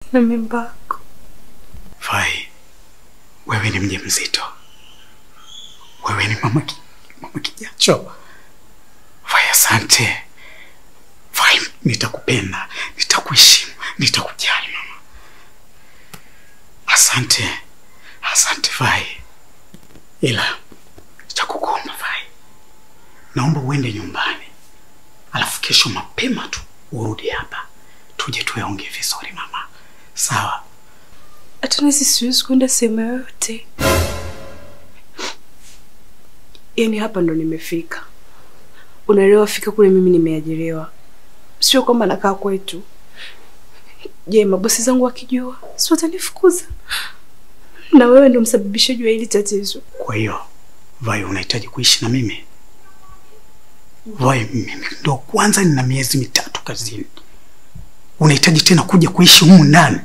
na mimba yako. Vai, wewe ni mjamzito, wewe ni mama, ki, mama kijacho. Vai, asante Vai, nitakupenda, nitakuheshimu, nitakujali mama. Asante, asante Vai, ila cha kukuomba Vai, naomba uende nyumbani, alafu kesho mapema tu urudi hapa tuje tuyaongee vizuri mama, sawa? Hata nisi siwezi kwenda sehemu yoyote. Yaani hapa ndo nimefika. Unaelewa, fika kule mimi nimeajiriwa, sio kwamba nakaa kwetu. Je, mabosi zangu wakijua, si watanifukuza? Na wewe ndo msababishaji wa hili tatizo. Kwa hiyo Vai, unahitaji kuishi na mimi? Vai, mimi ndo kwanza nina miezi mitatu kazini, unahitaji tena kuja kuishi humu ndani?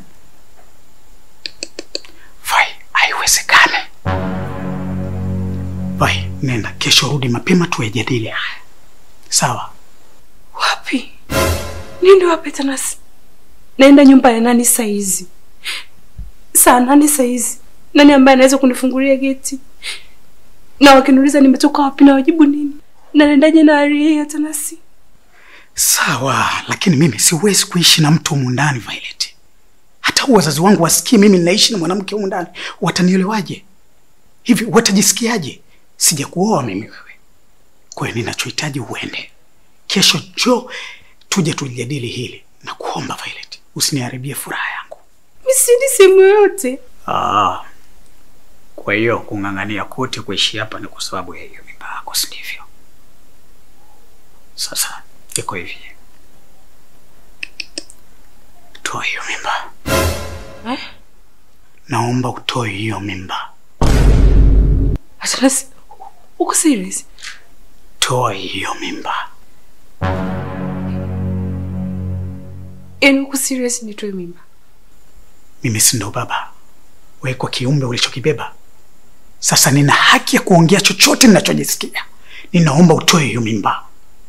Vai, haiwezekane. Vai, nenda kesho, rudi mapema tuyajadili haya, sawa? Wapi? Niende wapi Tanasi? Naenda nyumba ya nani saa hizi? Saa nane saa hizi? Nani ambaye anaweza kunifungulia geti? Na wakiniuliza nimetoka wapi na wajibu nini? Na naendaje na hali hii ya Tanasi? Sawa, lakini mimi siwezi kuishi na mtu humu ndani Violet. Hata wazazi wangu wasikie mimi ninaishi na mwanamke humu ndani, watanielewaje? Hivi watajisikiaje? Sijakuoa mimi wewe. Kwa hiyo ninachohitaji uende kesho, njoo tuje tujadili hili na kuomba Violet, usiniharibie furaha yangu. Mimi siendi sehemu yoyote. Ah, kwa hiyo kung'ang'ania kote kuishi hapa ni kwa sababu ya hiyo mimba yako, si ndivyo? Sasa iko hivi, toa hiyo mimba Eh? naomba utoe hiyo mimba, Tanasi, uko serious? toa hiyo mimba. Yaani uko serious nitoe mimba? Mimi si ndo baba wewe kwa kiumbe ulichokibeba? Sasa nina haki ya kuongea chochote ninachojisikia. Ninaomba utoe hiyo mimba.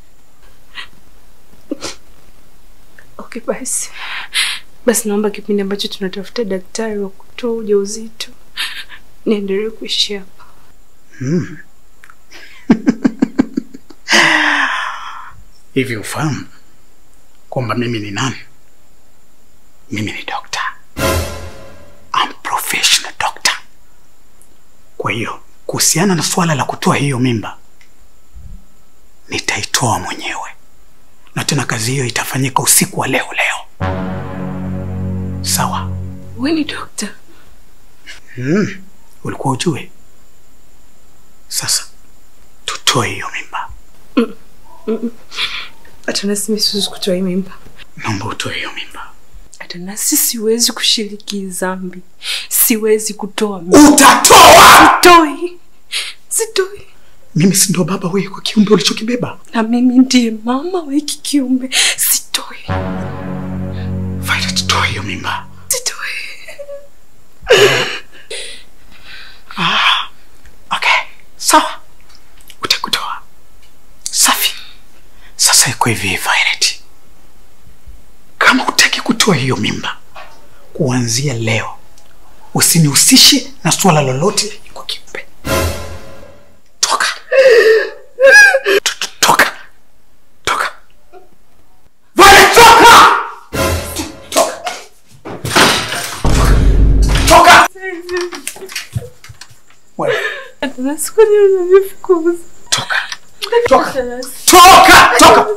Okay, basi basi, naomba kipindi ambacho tunatafuta daktari wa kutoa ujauzito niendelee kuishi hapa. Hmm. Hivi ufahamu kwamba mimi ni nani? Mimi ni doctor. I'm professional doctor. Kwa hiyo kuhusiana na suala la kutoa hiyo mimba nitaitoa mwenyewe, na tena kazi hiyo itafanyika usiku wa leo leo, sawa? Wewe ni dokta? Hmm. Ulikuwa ujue? Sasa tutoe hiyo mimba. Atanasi, mimi siwezi kutoa hii mimba. Naomba utoe hiyo mimba. Atanasi, siwezi kushiriki dhambi, siwezi kutoa mimba. Utatoa! Sitoi, sitoi. Mimi si ndo baba wewe kwa kiumbe ulichokibeba? Na mimi ndiye mama wa hiki kiumbe, sitoi, Violet, toa hiyo mimba. sitoi. Ah, okay, sawa, utakutoa. Safi. Sasa iko hivi Violet, kama hutaki kutoa hiyo mimba, kuanzia leo usinihusishe na suala lolote kwa kiumbe. Toka, To- to- toka, toka. Violet, toka! Toka. Toka! Wewe, Atanasi, kwa nini unanifukuza? toka. Toka. Atanasi. Toka! Toka!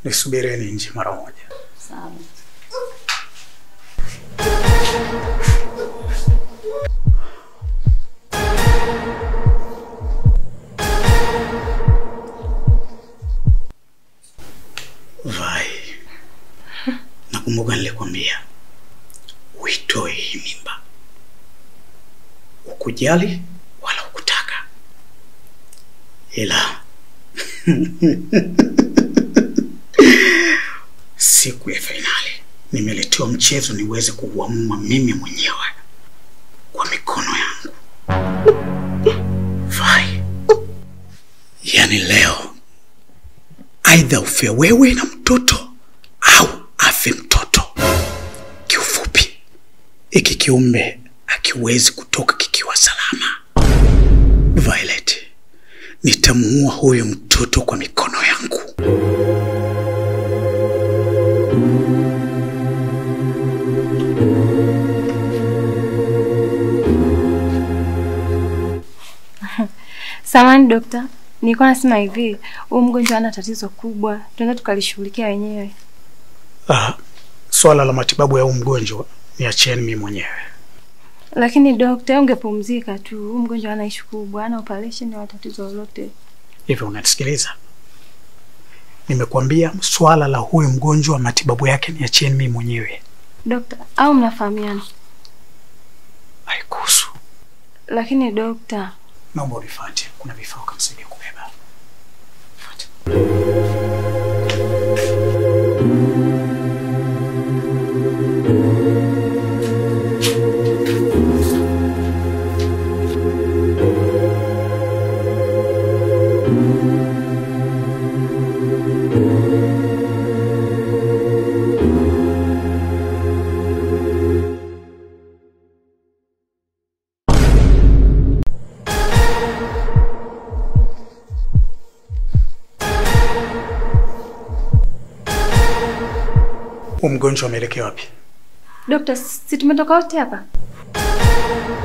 Nisubireni nje mara moja. Sawa. Vai, nakumbuka nilikwambia uitoe hii mimba, ukujali wala ukutaka, ila siku ya fainali nimeletewa mchezo niweze kuuamua mimi mwenyewe kwa mikono yangu. Vai, yani leo aidha ufe wewe na mtoto au afe mtoto. Kiufupi, hiki kiumbe akiwezi kutoka kikiwa salama. Violet, nitamuua huyu mtoto kwa mikono yangu. Samani dokta, nilikuwa nasema hivi, huyu mgonjwa ana tatizo kubwa, tunaweza tukalishughulikia wenyewe. Ah, swala la matibabu ya huu mgonjwa niachieni mimi mwenyewe. Lakini dokta, ungepumzika tu. Huyu mgonjwa ana ishu kubwa, ana operation au tatizo lolote. Hivyo unanisikiliza? Nimekuambia swala la huyu mgonjwa matibabu yake niachieni mimi mwenyewe. Dokta, au mnafahamiana? Haikuhusu. Lakini dokta, Naomba unifuate, kuna vifaa ukamsaidia kubeba. Fuate. Huyu mgonjwa ameelekea wapi? dokta, si tumetoka wote hapa?